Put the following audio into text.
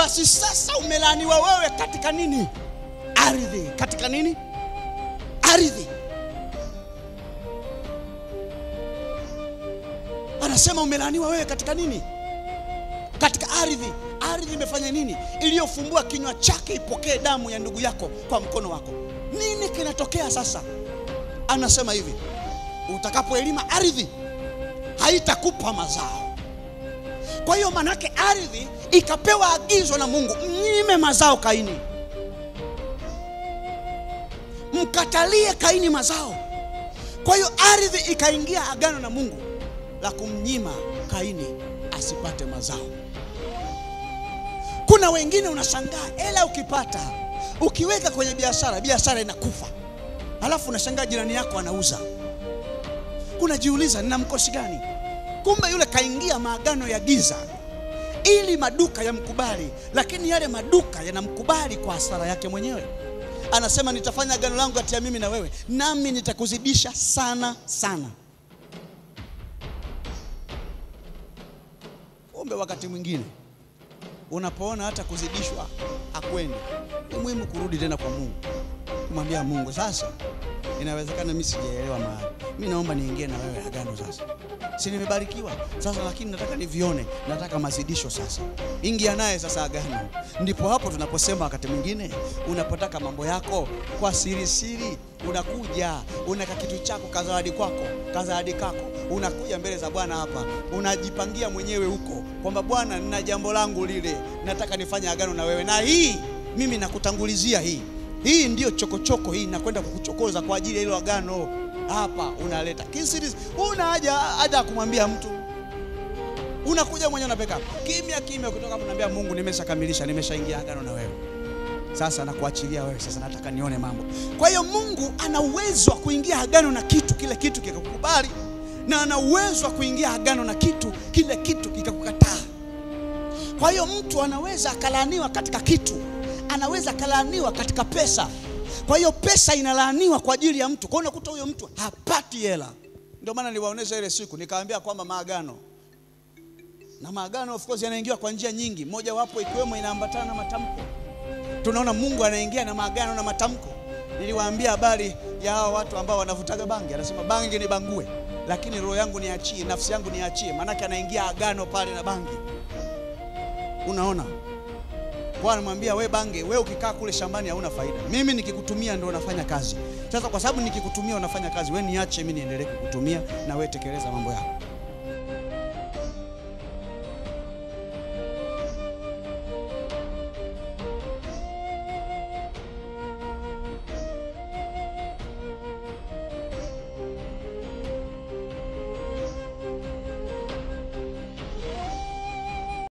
basi sasa umelaaniwa wewe katika nini? Ardhi. Katika nini? Ardhi. Anasema umelaaniwa wewe katika nini? Katika ardhi. Ardhi imefanya nini? Iliyofumbua kinywa chake ipokee damu ya ndugu yako kwa mkono wako. Nini kinatokea sasa? Anasema hivi, utakapoelima ardhi haitakupa mazao. Kwa hiyo manake ardhi ikapewa agizo na Mungu, mnyime mazao Kaini, mkatalie Kaini mazao. Kwa hiyo ardhi ikaingia agano na Mungu la kumnyima Kaini asipate mazao. Kuna wengine unashangaa, hela ukipata ukiweka kwenye biashara, biashara inakufa, halafu unashangaa jirani yako anauza, unajiuliza nina mkosi gani? Kumbe yule kaingia maagano ya giza ili maduka yamkubali, lakini yale maduka yanamkubali kwa hasara yake mwenyewe. Anasema nitafanya agano langu kati ya mimi na wewe, nami nitakuzidisha sana sana. Kumbe wakati mwingine unapoona hata kuzidishwa akwendi, ni muhimu kurudi tena kwa Mungu, kumwambia Mungu, sasa inawezekana mimi sijaelewa mahali, mimi naomba niingie na wewe agano sasa. Si nimebarikiwa sasa, lakini nataka nivione, nataka mazidisho sasa. Ingia naye sasa agano. Ndipo hapo tunaposema wakati mwingine unapotaka mambo yako kwa siri siri, unakuja unaka kitu chako kazawadi kwako kazawadi kako, unakuja mbele za Bwana hapa, unajipangia mwenyewe huko kwamba Bwana, nina jambo langu lile, nataka nifanye agano na wewe, na hii mimi nakutangulizia hii hii ndiyo chokochoko hii, nakwenda kukuchokoza kwa ajili ya hilo agano. Hapa unaleta kisiri, una haja haja ya kumwambia mtu, unakuja mwenyewe unapeka kimya kimya, kutoka unamwambia Mungu, nimeshakamilisha nimeshaingia agano na wewe, sasa nakuachilia wewe, sasa nataka nione mambo. Kwa hiyo Mungu ana uwezo wa kuingia agano na kitu, kile kitu kikakukubali, na ana uwezo wa kuingia agano na kitu, kile kitu kikakukataa. Kwa hiyo mtu anaweza akalaaniwa katika kitu anaweza akalaaniwa katika pesa. Kwa hiyo pesa inalaaniwa kwa ajili ya mtu. Kwa hiyo unakuta huyo mtu hapati hela. Ndio maana niliwaonesha ile siku nikawaambia kwamba maagano na maagano of course yanaingiwa kwa njia nyingi, moja wapo ikiwemo inaambatana na matamko. Tunaona Mungu anaingia na maagano na matamko. Niliwaambia habari ya hao watu ambao wanavutaga bangi, anasema bangi ni bangue, lakini roho yangu niachie, nafsi yangu niachie. Maanake anaingia agano pale na bangi. Unaona, Bwana anamwambia we bange, we ukikaa kule shambani hauna faida, mimi nikikutumia ndio unafanya kazi. Sasa kwa sababu nikikutumia unafanya kazi, we niache mimi niendelee kukutumia, na we tekeleza mambo yako.